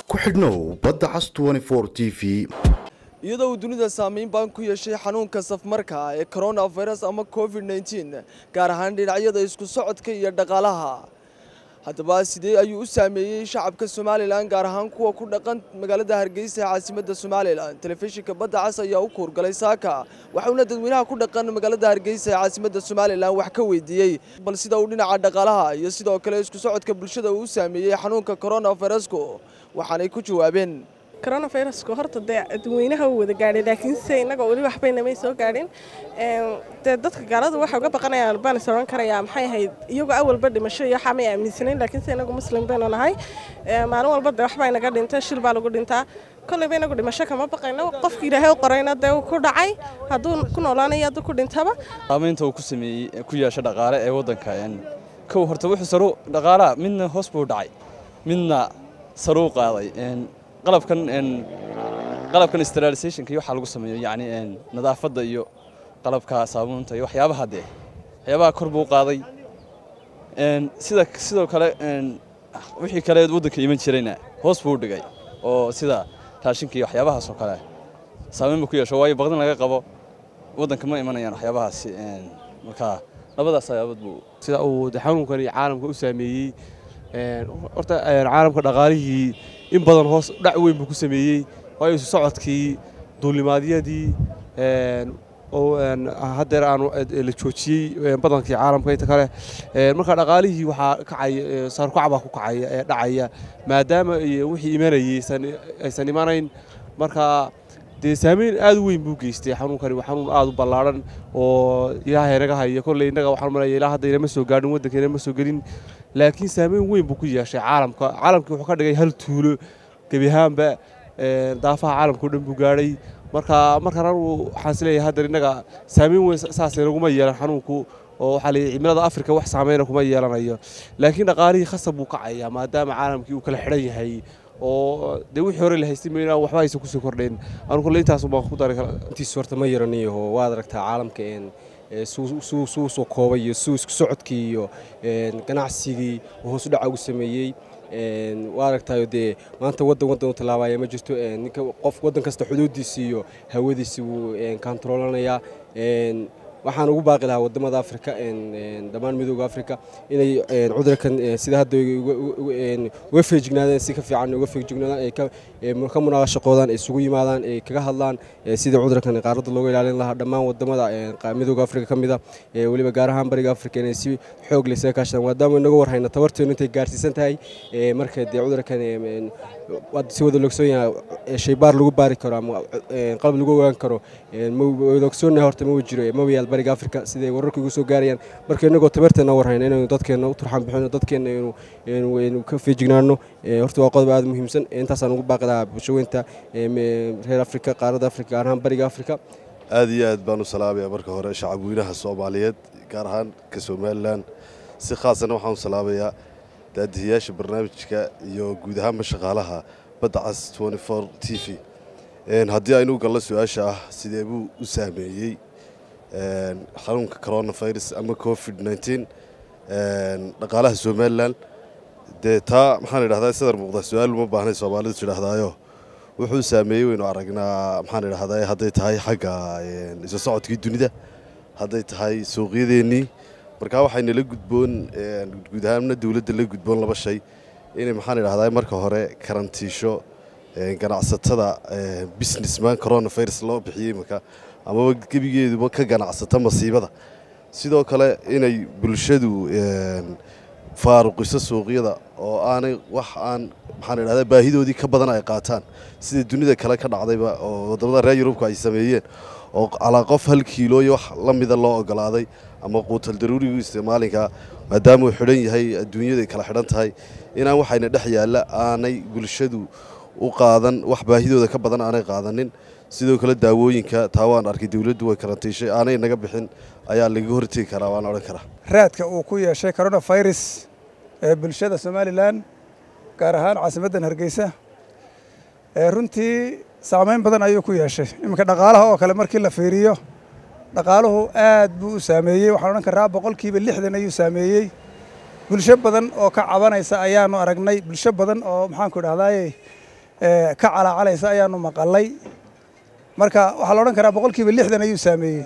ku xidhnow badda cas t v iyadoo uu dunida saameyn baan ku yeeshay xanuunka safmarka ee coronavirus ama covid nteen gaar ahaan dhinacyada isku socodka iyo dhaqaalaha haddaba sidee ayuu u saameeyey shacabka somalilan gaar ahaan kuwa ku dhaqan magaalada hargeysa ee caasimadda somalilan telefishinka badda cas ayaa u kuurgalay saaka waxauna dadweynaha ku dhaqan magaalada hargeysa ee caasimadda somalilan wax ka weydiiyey bal sida uu dhinaca dhaqaalaha iyo sidoo kale isku socodka bulshada uu u saameeyey xanuunka coronavirusku waxaanay ku jawaabeen coronavirusku horta dee dadweynaha uu wada gaadhay laakiinse innaga weli waxbaynamay soo gaadhin dee dadka gaalada waxay uga baqanayaan baan is oran karayaa maxay ahayd iyagoo awalba dhimasho iyo waxaa may aaminsanayn laakiinse inagu muslim baynu nahay maalin walba dee waxbaa inaga dhintay shil baa lagu dhintaa kolleyba inagu dhimasho kama baqayno qofki ilaahay u qorayna dee uu ku dhacay hadduu ku noolaanayo hadduu ku dhintaba saamaynta uu ku sameeyey ku yeesha dhaqaale ee waddanka kow horta wuxuu saru dhaqaalaha midna hoos buu dhacay midna saruu qaaday qalabkan qalabkan sterilisationka iyo waxaa lagu sameeyo yacni nadaafadda iyo qalabka saabuunta iyo waxyaabaha dee waxyaabaha kor buu qaaday sida sidoo kale wixii kale waddanka iman jirayna hoos buu dhigay oo sida raashinka iyo waxyaabahaas oo kale saameyn buu ku yeesho waayo baqdin laga qabo waddanka ma imanayaan waxyaabahaasi marka labadaas ayaabood buu sida uu xanuunkani caalamka u saameeyey horta caalamka dhaqaalihii in badan hoos dhac weyn buu ku sameeyey waayo isu socodkii duulimaadyadii oo haddeer aanu la joojiyey badankii caalamka inta kale marka dhaqaalihii waxaa kacaya saarkucac baa ku kacaya ee dhacaya maadaama wixii imanayey aysan imanayn marka dee saameyn aad u weyn buu geystay xanuunkani waa xanuun aad u ballaadhan oo ilaahay naga haya kolley innaga waxaan malaya ilaa hadda inama soo gaadhin waddanka inama soo gelin laakiin saameyn weyn buu ku yeeshay caalamka caalamkii wuxuu ka dhigay hal tuulo gebi ahaanba daafaha caalamka o dhan buu gaadhay marka markaan anigu waxaan is leeyahay haddar innaga saameyn weyn saasay naguma yeelan xanuunku oo waxaa leeyahay cimilada afrika wax saameyna kuma yeelanayo laakiin dhaqaalihii khasab buu kacayaa maadaama caalamkii uu kala xidhan yahay oo dee wixii hore la haystay mayna waxba aysan kusoo kordhayn anu kolle intaas baan ku dari kara intiis horta ma yaraniyaho waad aragtaa caalamka suu soo koobay iyo suu isku socodkii iyo ganacsigii hoos u dhaca ugu sameeyey waa aragtayo dee maanta waddan waddan u tallaabaya ma jirto ninka qof waddan kasta xuduuddiisi iyo hawadiisi wuu kontaroolanayaa waxaan ugu baaqi lahaa wadamada afrika dhammaan midooda afrika inay cudurkan sida hadda uga feejignaadeen si ka fiican uga feejignaadaan ka munaaqashaqoodaan isugu yimaadaan ay kaga hadlaan sidii cudurkan qaaradda looga ilaalin lahaa dhammaan wadamada midooda afrika ka mida weliba gaar ahaan bariga afrika inay si xoog leh isaga kaashadaan maadaama inaga warhayna tabarteenu intay gaarsiisan tahay marka dee cudurkan si wada logsoon yahay shaybaar lagu baari karo ama qalab lagu ogaan karo logsoonnahay horta ma jiro maba yaal bariga afrika siday wararka ugu soo gaarayaan marka inagoo tabarteena warhayna inaynu dadkeena u turxan bixino dadkeena inuu ka feejignaano horta waa qodob aad muhiimsan intaasaan ugu baaqi lahaa bulshaweynta reer afrika qaaradda afrika gaar ahaan bariga afrika aad iyo aad baan u salaamayaa marka hore shacab weynaha soomaaliyeed gaar ahaan ka somalilan si khaasana waxaan u salaabayaa daadihiyaasha barnaamijka iyo guud ahaanba shaqaalaha badda cas t v haddii aynu gallo su-aasha ah sidee buu u saameeyey xanuunka coronavirus ama covid nteen dhaqaalaha somalilan dee taa maxaan idhahdaa sadar muuqda su-aal uma baahnay soomaalidu tidhaahdaayo wuxuu saameeyey waynu aragnaa maxaan idhahdaa hadday tahay xagga isu socodkii dunida hadday tahay suuqyadeennii markaa waxayna la gudboon guud ahaanna dowladda la gudboon laba shay inay maxaan idhahdaa marka hore karantiisho ganacsatada businessman coronavirus loo bixiyey marka amaba gebigeeduba ka ganacsata masiibada sidoo kale inay bulshadu faaruqiso suuqyada oo aanay wax aan maxaan idhahdaa baahidoodii ka badan ay qaataan sida dunida kale ka dhacdayba oo waddamada reer yurubka ay sameeyeen oo calaa qof hal kiilooyo wax la mida loo ogolaaday ama quutal daruurigu isticmaalinka maadaama uu xidhan yahay adduunyada kala xidhan tahay inaan waxayna dhex yaalla aanay bulshadu u qaadan wax baahidooda ka badan aanay qaadanin sidoo kale daawooyinka taa waan arkay dowladdu way karantiishay aanay naga bixin ayaa laga hortegi karaa waan odhan karaa raadka uu ku yeeshay coronavirus ee bulshada somalilan gaar ahaan caasimaddan hargeysa runtii saamayn badan ayuu ku yeeshay iminka dhaqaalaha oo kale markii la fiiriyo dhaqaaluhu aad buu u saameeyey waxaan odhan karaa boqolkiiba lixdan ayuu saameeyey bulsho badan oo ka cabanaysa ayaanu aragnay bulsho badan oo maxaanku idhahdaaye ka calaacalaysa ayaanu maqalay marka waxaa la odhan karaa boqolkiiba lixdan ayuu saameeyey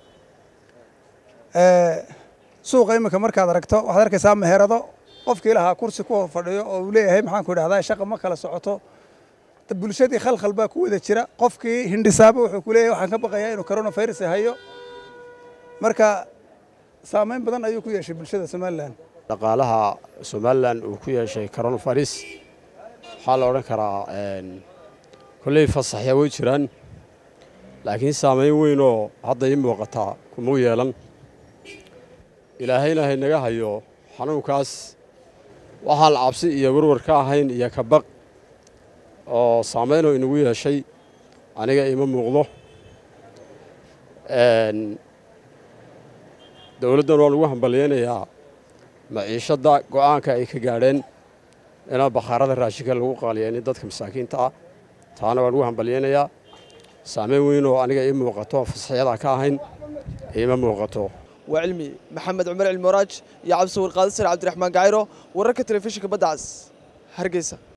suuqa iminka markaad aragto waxaad arkaysaa meherado qofkii lahaa kursi ku fadhiyo oo uu leeyahay maxaan ku idhahdaa shaqa ma kala socoto bulshadii khalkhal baa ku wada jira qofkii hindhisaaba wuxuu ku leeyahay waxaan ka baqayaa inuu coronavirus hayo marka saameyn badan ayuu ku yeeshay bulshada somalilan dhaqaalaha somalilan uu ku yeeshay coronavirus waxaa la odhan karaa kolley fasaxya way jiraan laakiin saameyn weynoo hadda ii muuqataa kumau yeelan ilaahayna haynaga hayo xanuunkaas waxaan cabsi iyo warwar ka ahayn iyo kabaq oo saameynoo inagu yeeshay aniga ima muuqdo dowladdan waa lagu hambalyaynayaa maciishadda go'aanka ay ka gaadheen inaa bakhaarada raashinka lagu qaaliyeenin dadka masaakiinta ah taana waa lagu hambalyaynayaa saameyn weynoo aniga ii muuqato fasaxyadaa ka ahayn ima muuqato waa cilmi maxamed cumar cilmi waraaj iyo cabdisawiir qaadisar cabdiraxmaan gacayro wararka telefishinka badda cas hargeysa